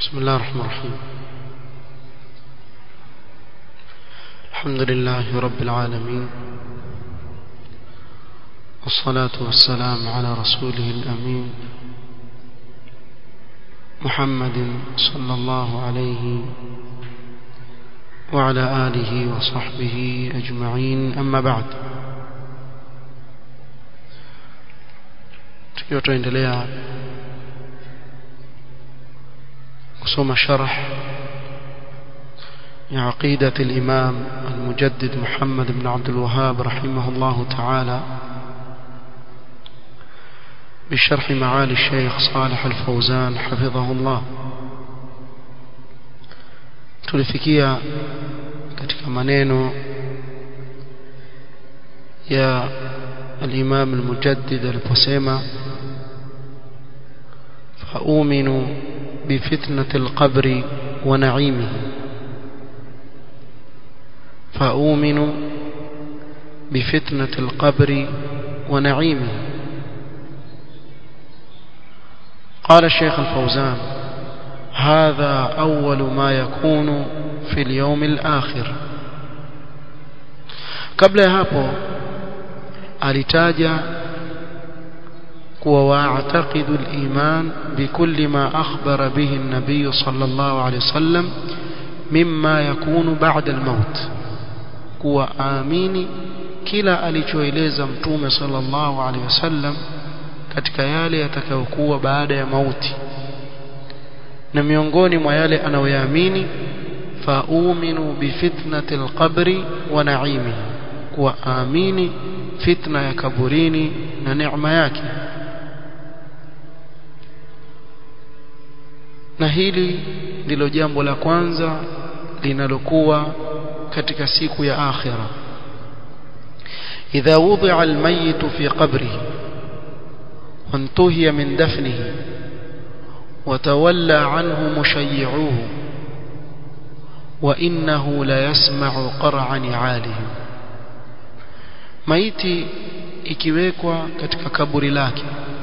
بسم الله الرحمن الرحيم الحمد لله رب العالمين والصلاة والسلام على رسوله الأمين محمد صلى الله عليه وعلى آله وصحبه أجمعين أما بعد tukiwa tuendelea kusoma sharh ya aqida al-imam al-mujaddid Muhammad ibn Abdul Wahhab rahimahullah ta'ala بشرح معالي الشيخ صالح الفوزان حفظه الله tulifikia katika maneno ya الإمام المجدد البسيمة فأؤمن بفتنة القبر ونعيمه فأؤمن بفتنة القبر ونعيمه قال الشيخ الفوزان هذا أول ما يكون في اليوم الآخر قبل هapo alitaja kuwa waataqidu al-iman bikulli ma akhbara bihi an-nabiy sallallahu alayhi wasallam mimma yakunu ba'da al-maut kuwa aamini kila alichoeleza mtume sallallahu alayhi wasallam katika yale yatakayokuwa baada ya mauti na miongoni mwa yale anayoyaamini fauminu bifitnati al-qabri wa na'imihi kuwa aamini fitna ya kaburini na neema yake na hili ndilo jambo la kwanza linalokuwa katika siku ya akhira idha wudi'a almayyit fi qabrihi وانتهي من دفنه وتولى عنه مشيعوه وإنه ليسمع قرع نعالهم maiti ikiwekwa katika kaburi lake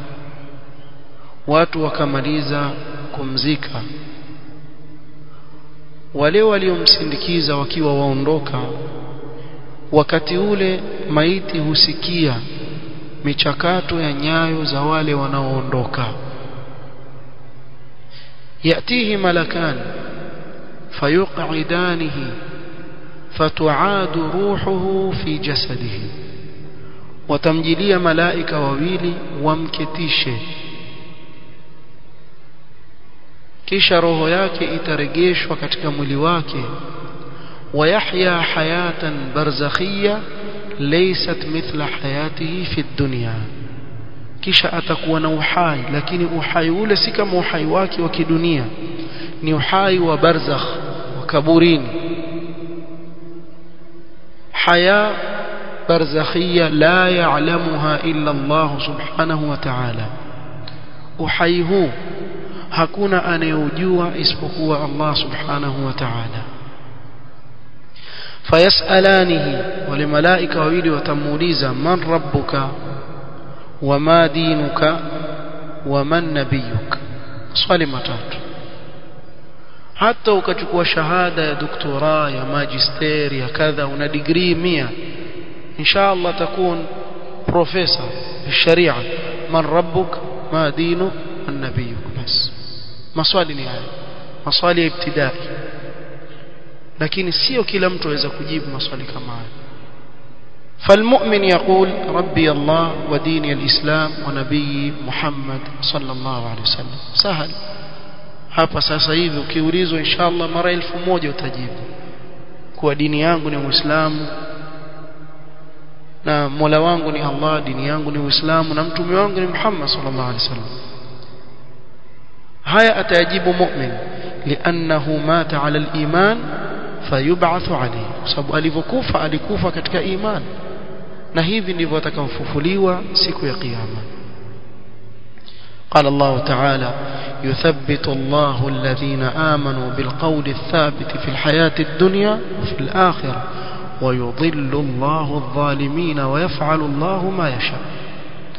watu wakamaliza kumzika wale waliomsindikiza wakiwa waondoka wakati ule maiti husikia michakato ya nyayo za wale wanaoondoka yatihi malakan fayuqidanihi fatuadu ruhuhu fi jasadihi watamjilia malaika wawili wamketishe kisha roho yake itaregeshwa katika mwili wake wayahya hayatan barzakhia laysat mithla hayatihi fi dunya kisha atakuwa na uhai lakini uhai ule si kama uhai wake wa kidunia ni uhai wa barzakh wa kaburini haya برزخية لا يعلمها إلا الله سبحانه وتعالى وحيه hakuna anayejua isipokuwa Allah subhanahu wa ta'ala fayasalanihi wale malaika wawili watamuuliza man rabbuka wama dinuka waman nabiyuk swali matatu hata ukachukua shahada ya doktora ya magister ya kadha una degree 100 إن شاء الله تكون بروفيسور في الشريعة من ربك ما دينك من نبيك بس maswali ni haya maswali ya ibtidai lakini sio kila mtu aweza kujibu maswali kama haya فالمؤمن يقول ربي الله وديني الإسلام ونبي محمد صلى الله عليه وسلم سهل hapa sasa hivi ukiulizwa inshallah mara elfu moja utajibu kuwa dini yangu ni Muislamu na Mola wangu ni Allah dini yangu ni Uislamu na mtume wangu ni Muhammad sallallahu alaihi wasallam haya atayajibu mu'min li'annahu mata 'ala al-iman fayub'athu alayhi kwa sababu alivyokufa alikufa katika iman na hivi ndivyo atakavyofufuliwa siku ya kiyama قال الله تعالى يثبت الله الذين آمنوا بالقول الثابت في الحياة الدنيا وفي الآخرة ويضل الله الظالمين ويفعل الله ما يشاء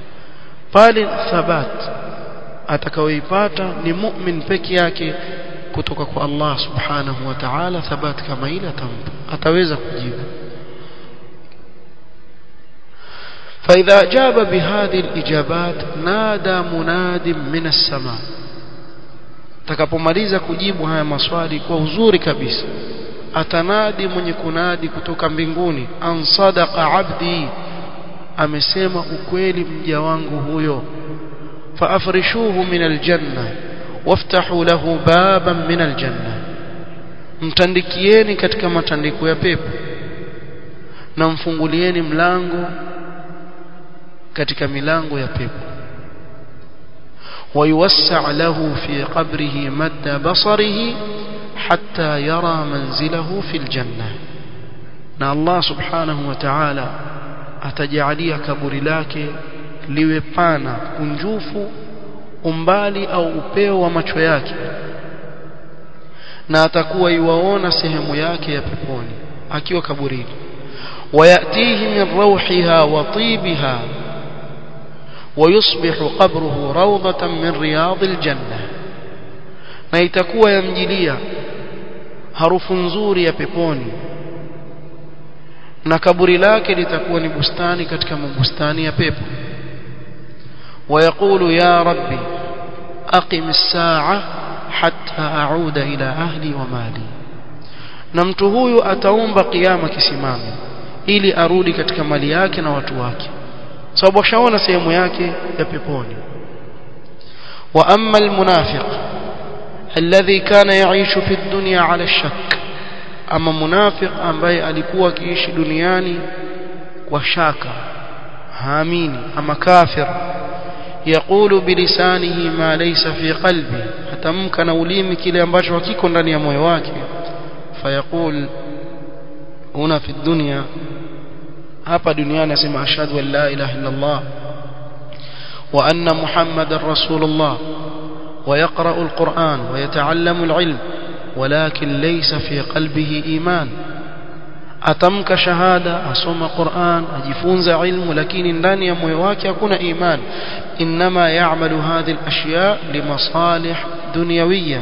pale thabat atakaoipata ni mu'min peke yake kutoka kwa Allah subhanahu wa ta'ala thabati kama ile atampa ataweza kujibu فإذا أجاب بهذه الإجابات نادى مناد من السماء takapomaliza kujibu haya maswali kwa uzuri kabisa atanadi mwenye kunadi kutoka mbinguni an sadaqa abdi amesema ukweli mja wangu huyo faafrishuhu min aljanna waftahu lahu baban min aljanna mtandikieni katika matandiko ya pepo na mfungulieni mlango katika milango ya pepo ويوسع له في قبره مد بصره حتى يرى منزله في الجنة na Allah subhanahu wa ta'ala atajalia kaburi lake liwe pana kunjufu umbali au upeo wa macho yake na atakuwa iwaona sehemu yake ya peponi akiwa kaburini wayatihi min rawhiha wa tibiha ويصبح قبره روضة من رياض الجنة na itakuwa yamjilia harufu nzuri ya peponi na kaburi lake litakuwa ni bustani katika mabustani ya pepo ويقول يا ربي أقم الساعة حتى أعود إلى أهلي ومالي na mtu huyu ataomba kiyama kisimame ili arudi katika mali yake na watu wake sababu ashaona sehemu yake ya peponi wa amma almunafiq alladhi kana yaishu fi dunya ala shak ama munafiq ambaye alikuwa akiishi duniani kwa shaka haamini ama kafir يقول بلسانه ما ليس في قلبه hatamka na ulimi kile ambacho hakiko ndani ya moyo wake fayaqul huna fi dunya hapa duniani asema ashhadu an la ilaha illa Allah wa anna muhammadar rasulullah ويقرأ القرآن ويتعلم العلم ولكن ليس في قلبه إيمان أتمك شهادة أصوم قرآن أجفونز علم لكن ndani ya moyo wake hakuna iman إنما يعمل هذه الأشياء لمصالح دنيوية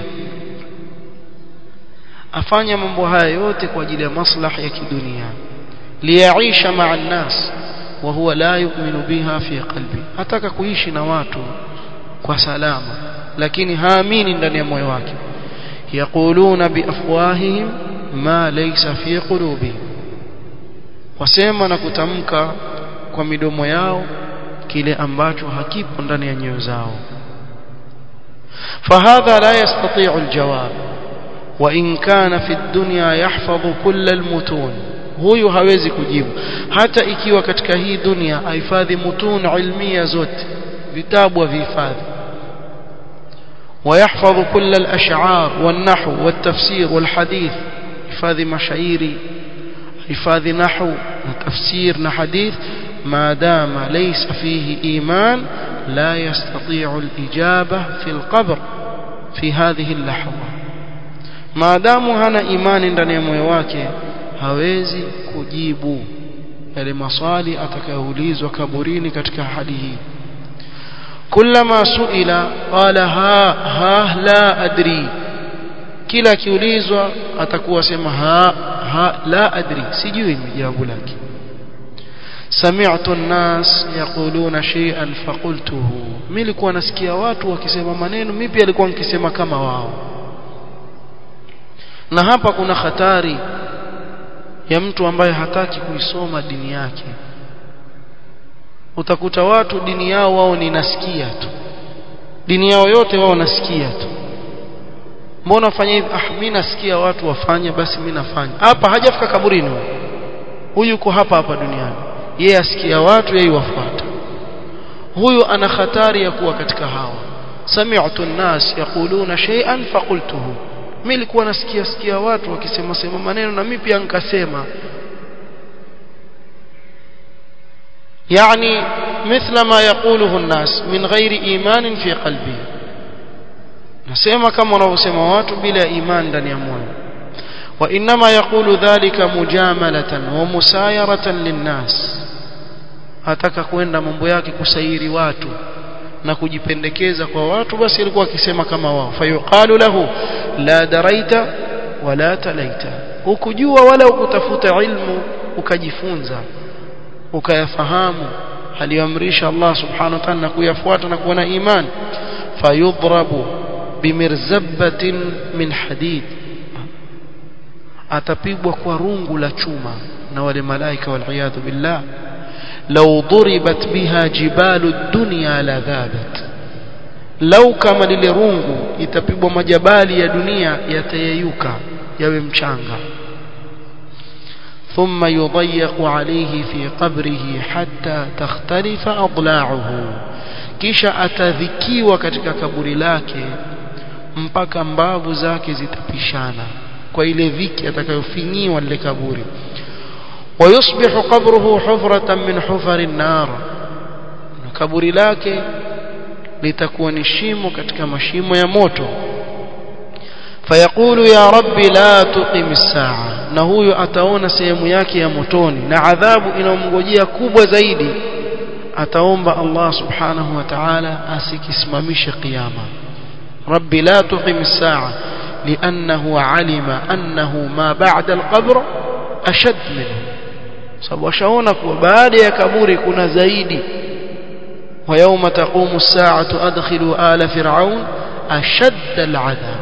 afanya mambo haya yote kwa ajili ya maslahi ya kidunia liyaisha maa nnas wa huwa la yu'minu biha fi qalbi ataka kuishi na watu kwa salama lakini haamini ndani ya moyo wake yaquluna biafwahihim ma laysa fi qulubihim wasema na kutamka kwa midomo yao kile ambacho hakipo ndani ya nyoyo zao فهذا لا يستطيع الجواب وإن كان في الدنيا يحفظ كل المتون huyu hawezi kujibu hata ikiwa katika hii dunia ahifadhi mutun ilmia zote vitabu avihifadhi ويحفظ كل الأشعار والنحو والتفسير والحديث حفاظ مشاعيري حفاظ نحو وتفسير نحديث ما دام ليس فيه إيمان لا يستطيع الإجابة في القبر في هذه اللحظة ما دام هنا إيمان ndani ya moyo wake hawezi kujibu yale maswali atakayoulizwa kaburini katika hali hii كلما سئل قال ها ها لا أدري kila akiulizwa atakuwa sema ha ha la adri sijui jawabu lake sami'tu an-nas yaquluna shay'an faqultuhu mimi nilikuwa nasikia watu wakisema maneno mimi pia nilikuwa nikisema kama wao na hapa kuna hatari ya mtu ambaye hataki kuisoma dini yake utakuta watu dini yao wao ni nasikia tu dini yao yote wao nasikia tu mbona fanya hivi ah mimi nasikia watu wafanye basi mimi nafanya hapa hajafika kaburini huyu yuko hapa hapa duniani yeye asikia watu yeye wafuata huyu ana hatari ya kuwa katika hawa sami'tu an-nas yaquluna shay'an faqultuhu mimi nilikuwa nasikia sikia watu wakisema sema maneno na mimi pia nikasema يعني مثل ما يقوله الناس من غير إيمان في قلبه نسمع كما wanavyosema watu bila iman ndani ya moyo وإنما يقول ذلك مجاملة ومسايرة للناس ataka kwenda mambo yake kusairi watu na kujipendekeza kwa watu basi alikuwa akisema kama wao fayuqalu lahu la daraita wala talaita hukujua wala ukutafuta ilmu ukajifunza ukayafahamu aliyoamrisha Allah subhanahu wa ta'ala na kuyafuata na kuwa na imani fayudrabu bimirzabatin min hadid atapigwa kwa rungu la chuma na wale malaika waliyadhu billah law duribat biha jibalu dunya la dhabat lau kama lile rungu itapigwa majabali ya dunia yatayeyuka yawe mchanga ثم يضيق عليه في قبره حتى تختلف أضلاعه kisha atadhikiwa katika kaburi lake mpaka mbavu zake zitapishana kwa ile dhiki atakayofinyiwa lile kaburi ويصبح قبره حفرة من حفر النار kaburi lake litakuwa ni shimo katika mashimo ya moto fayaqulu ya rabbi la tuqim as-sa'a na huyo ataona sehemu yake ya motoni na adhabu inayomngojea kubwa zaidi ataomba Allah subhanahu wa ta'ala asikisimamishe kiyama rabbi la tuqim as-sa'a لأنه علم أنه ما بعد القبر أشد منه sababu ashaona kuwa baada ya kaburi kuna zaidi ويوم تقوم الساعة أدخلوا آل فرعون أشد العذاب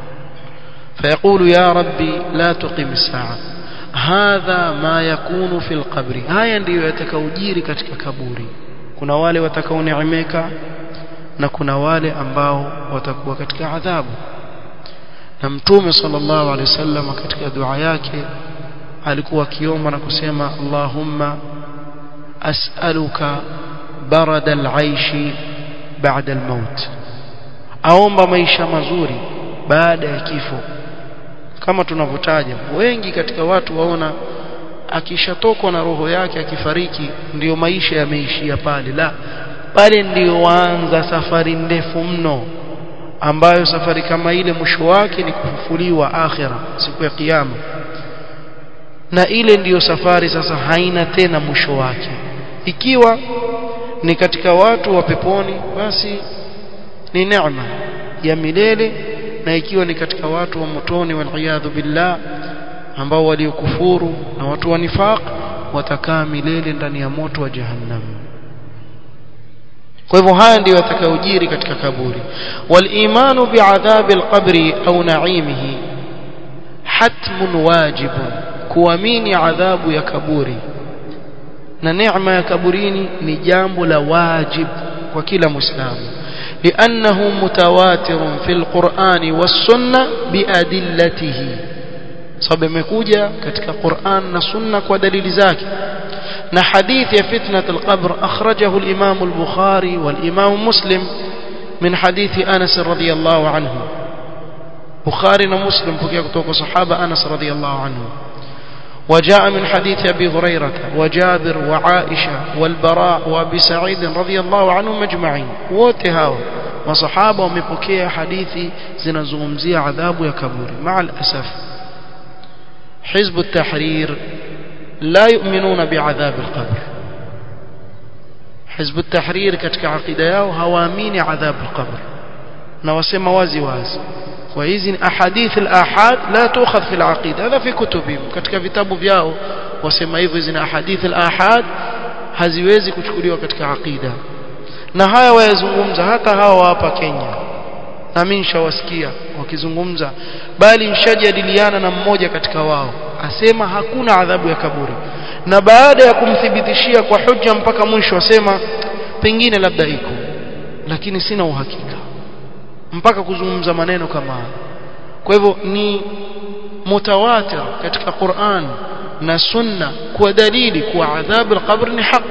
فيقول يا ربي لا تقم الساعة هذا ما يكون في القبر هاي ndio yatakaojiri katika kaburi kuna wale watakaoneemeka na kuna wale ambao watakuwa katika adhabu na mtume sallallahu alaihi wasallam katika dua yake alikuwa akiomba na kusema Allahumma as'aluka barada al-aishi ba'da al-maut aomba maisha mazuri baada ya kifo kama tunavyotaja wengi katika watu waona akishatokwa na roho yake akifariki ndiyo maisha yameishia pale la pale ndiyo waanza safari ndefu mno ambayo safari kama ile mwisho wake ni kufufuliwa akhira siku ya kiyama na ile ndiyo safari sasa haina tena mwisho wake ikiwa ni katika watu wa peponi basi ni neema ya milele na ikiwa ni katika watu wa motoni waliyadhu billah ambao waliokufuru na watu wa nifaq watakaa milele ndani ya moto wa jahannam kwa hivyo haya ndiyo yatakayojiri katika kaburi walimanu biadhabi alqabri au naimihi hatmun wajibun kuamini adhabu ya kaburi na neema ya kaburini ni jambo la wajib kwa kila muislamu لأنه متواتر في القرآن والسنة بأدلته sababu imekuja katika Qur'an na Sunna kwa dalili zake na hadithi ya fitnat al-qabr akhrajahu al-Imam al-Bukhari wal-Imam Muslim min hadithi Anas radhiyallahu anhu Bukhari na Muslim pokea kutoka sahaba Anas radhiyallahu anhu وجاء من حديث أبي هريرة وجابر وعائشة والبراء وأبي سعيد رضي الله عنهم أجمعين وتهاو وصحابة ومبكية حديثي زنزومزي عذاب يكبور مع الأسف حزب التحرير لا يؤمنون بعذاب القبر حزب التحرير كتك عقيدة ياو هوامين عذاب القبر نوسم وازي وازي وهذه أحاديث الآحاد لا تؤخذ في العقيدة هذا في كتبهم katika vitabu vyao wasema hivyo hizi ahadith al-ahad haziwezi kuchukuliwa katika aqida na haya wayazungumza hata hawa hapa Kenya na mimi nishawasikia wakizungumza bali nishajadiliana na mmoja katika wao asema hakuna adhabu ya kaburi na baada ya kumthibitishia kwa hujja mpaka mwisho asema pengine labda iko lakini sina uhakika mpaka kuzungumza maneno kama haya kwa hivyo ni mutawatir katika Qur'an na sunna kwa dalili kuwa adhabu al-qabr ni haq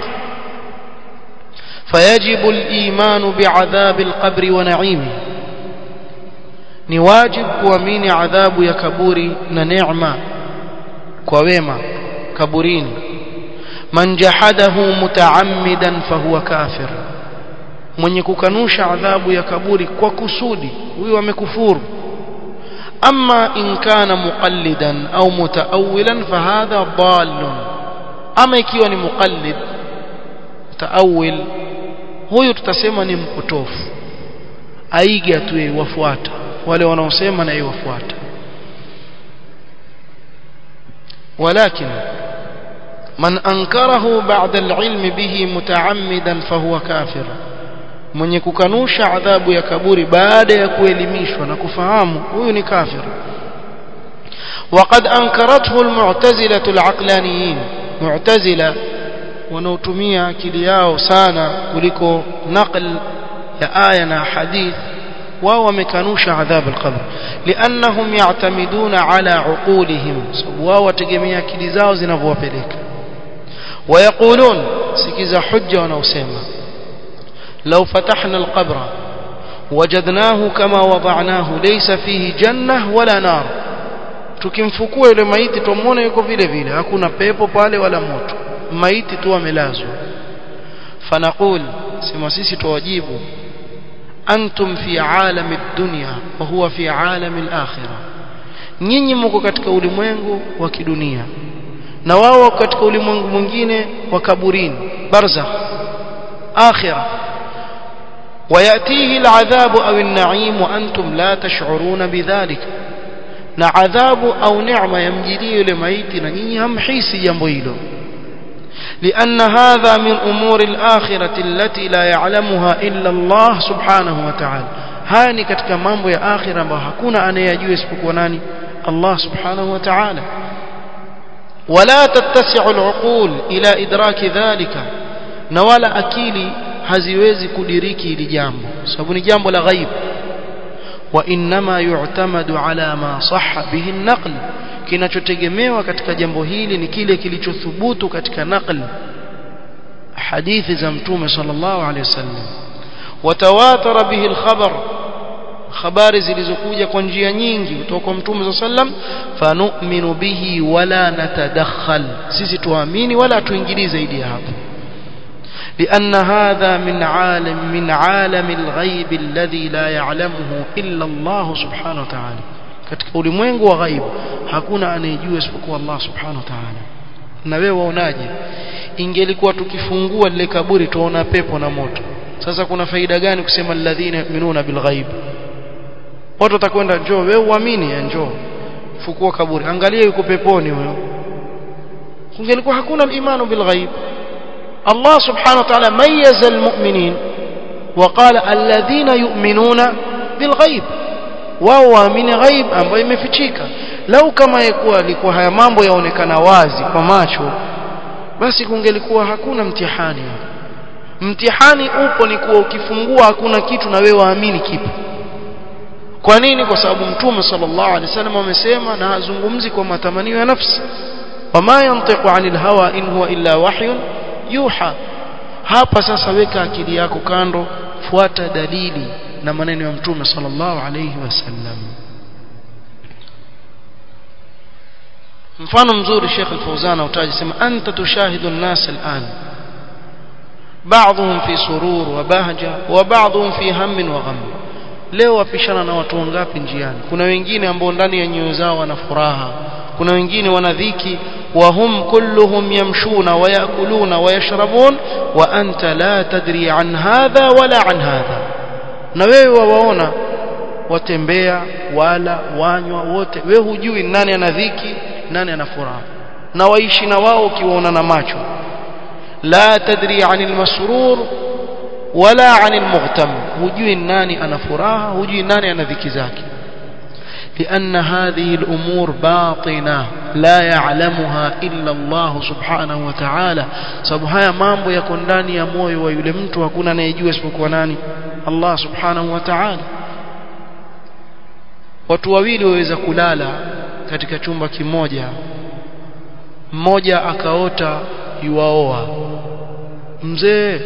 فيجب الإيمان بعذاب القبر ونعيمه ni wajib kuamini adhabu ya kaburi na neema kwa wema kaburini man jahadahu mutaammidan fahuwa kafir mwenye kukanusha adhabu ya kaburi kwa kusudi huyo amekufuru ama in kana muqallidan au mutaawilan fahadha dallun ama ikiwa ni muqallid mutaawil huyo tutasema ni mpotofu aiga tu wafuata wale wanaosema na iwafuata ولكن من أنكره بعد العلم به متعمدا فهو كافر mwenye kukanusha adhabu ya kaburi baada ya kuelimishwa na kufahamu huyu ni kafir وقد أنكرته المعتزلة العقلانيين معتزلة wanaotumia akili yao sana kuliko naql ya aya na hadith wao wamekanusha adhabu al-qabr liannahum ya'tamiduna ala uqulihim sababu wao wategemea akili zao zinavyowapeleka ويقولون sikiza hujja wanaosema لو فتحنا القبر وجدناه كما وضعناه ليس فيه جنة ولا نار tukimfukua yule maiti tumuone yuko vile vile hakuna pepo pale wala moto maiti tu amelazwa fanaqul sema sisi tuwajibu antum fi alami dunya wa huwa fi alami al-akhirah nyinyi mko katika ulimwengu wa kidunia na wao katika ulimwengu mwingine wa kaburini barzakh akhirah ويأتيه العذاب أو النعيم وأنتم لا تشعرون بذلك na adhabu au neema yamjilie yule maiti na nyinyi hamhisi jambo hilo لأن هذا من أمور الآخرة التي لا يعلمها إلا الله سبحانه وتعالى هاني katika mambo ya akhira ambayo hakuna anayejua isipokuwa nani Allah subhanahu wa ta'ala ولا تتسع العقول إلى إدراك ذلك na wala akili haziwezi kudiriki hili jambo sababu ni jambo la ghaib وإنما يعتمد على ما صح به النقل kinachotegemewa katika jambo hili ni kile kilichothubutu katika naql hadithi za mtume sallallahu alaihi wasallam watawatara bihi alkhabar habari zilizokuja kwa njia nyingi kutoka kwa mtume sallallahu alaihi wasallam fanu'minu bihi wala natadakhal sisi tuamini wala tuingilie zaidi ya hapo لأن هذا من عالم من عالم الغيب الذي لا يعلمه إلا الله سبحانه وتعالى katika ulimwengu wa ghaib hakuna anayejua isipokuwa Allah subhanahu wa ta'ala na wewe waonaje ingelikuwa tukifungua lile kaburi tuona pepo na moto sasa kuna faida gani kusema alladhina yu'minuna bil ghaib watu watakwenda njoo wewe uamini njoo fukua kaburi angalia yuko peponi huyo kungelikuwa hakuna imanu bil ghaib الله سبحانه وتعالى ميز المؤمنين وقال الذين يؤمنون بالغيب wao waamini ghaib ambayo imefichika lau kama yakuwa alikuwa haya mambo yaonekana wazi kwa macho basi kungelikuwa hakuna mtihani mtihani upo ni kuwa ukifungua hakuna kitu na wewe waamini kipo kwa nini kwa sababu mtume sallallahu alaihi wasallam amesema na hazungumzi kwa matamanio ya nafsi wama yantiqu anil hawa in huwa illa wahyun yuha hapa sasa weka akili yako kando fuata dalili na maneno ya mtume sallallahu alayhi wasallam mfano mzuri Sheikh Al-Fawzan utaji sema anta tushahidu an-nas al-an بعضهم في سرور وبهجة وبعضهم في هم وغم leo wapishana na watu wangapi njiani kuna wengine ambao ndani ya nyoyo zao wana furaha kuna wengine wana dhiki وهم كلهم يمشون ويأكلون ويشربون وأنت لا تدري عن هذا ولا عن هذا na wewe wawaona watembea wala wanywa wote wewe hujui nani ana dhiki nani ana furaha na waishi na wao ukiwaona na macho la tadri anil masrur wala anil mughtam hujui nani ana furaha hujui nani ana dhiki zake لأن هذه الأمور باطنة لا يعلمها إلا الله سبحانه وتعالى sababu haya mambo yako ndani ya moyo wa yule mtu hakuna anayejua isipokuwa nani Allah subhanahu wa ta'ala watu wawili waweza kulala katika chumba kimoja mmoja akaota yuwaoa mzee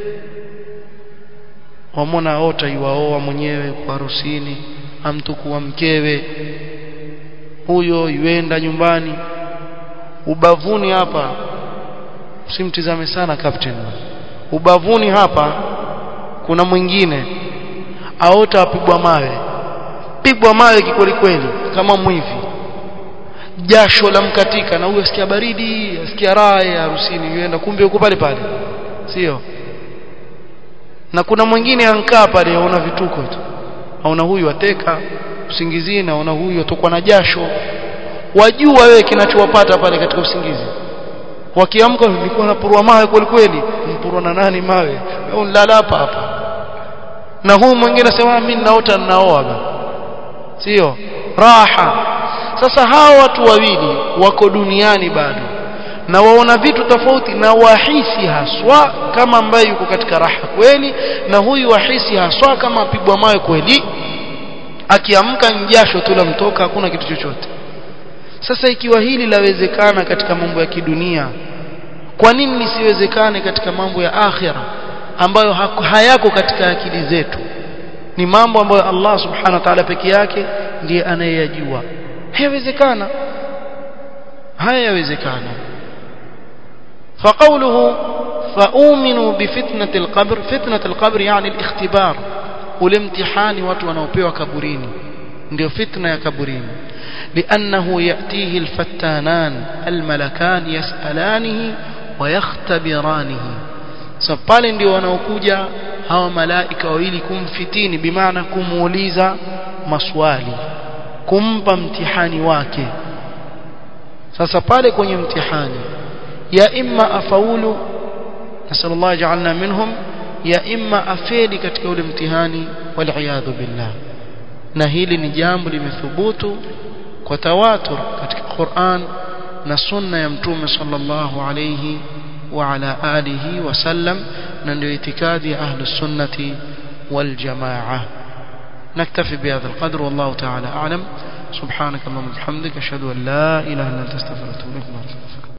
wamona aota yuwaoa mwenyewe kwa harusini amtukua mkewe huyo yuenda nyumbani ubavuni hapa usimtizame sana captain ubavuni hapa kuna mwingine aota apigwa mawe pigwa mawe kikweli kweli kama mwivi jasho la mkatika na huyo asikia baridi asikia raha ya harusini yuenda kumbe yuko pale pale sio na kuna mwingine ankaa pale aona vituko tu aona huyu ateka usingizini naona huyu atokwa na jasho wajua wewe kinachowapata pale katika usingizi wakiamka nilikuwa napurwa mawe kweli kweli mpurwa na nani mawe au nilala hapa hapa na huu mwingine anasema mimi naota ninaoa bana sio raha sasa hawa watu wawili wako duniani bado na waona vitu tofauti na wahisi haswa kama ambaye yuko katika raha kweli na huyu wahisi haswa kama apigwa mawe kweli akiamka njasho tu mtoka hakuna kitu chochote sasa ikiwa hili lawezekana katika mambo ya kidunia kwa nini lisiwezekane katika mambo ya akhira ambayo hayako katika akili zetu ni mambo ambayo Allah subhanahu wa ta'ala peke yake ndiye anayeyajua hayawezekana hayawezekana فقوله فأؤمنوا بفتنة القبر فتنة القبر يعني الاختبار والامتحان watu wanaopewa kaburini ndio fitna ya kaburini لأنه يأتيه الفتانان الملكان يسألانه ويختبرانه سبالي ndio wanaokuja hawa malaika wawili kumfitini bimaana kumuuliza maswali kumpa mtihani wake sasa pale kwenye mtihani ya imma afaulu nasallallahu ja'alna minhum ya imma afeli katika ule mtihani wal billah na hili ni jambo limethubutu kwa tawatur katika Qur'an na sunna ya mtume sallallahu alayhi wa ala alihi wasallam na ndio itikadi ya ahli sunnati wal jamaa نكتفي بهذا القدر والله تعالى أعلم سبحانك اللهم وبحمدك أشهد أن لا إله إلا أنت استغفرك وأتوب إليك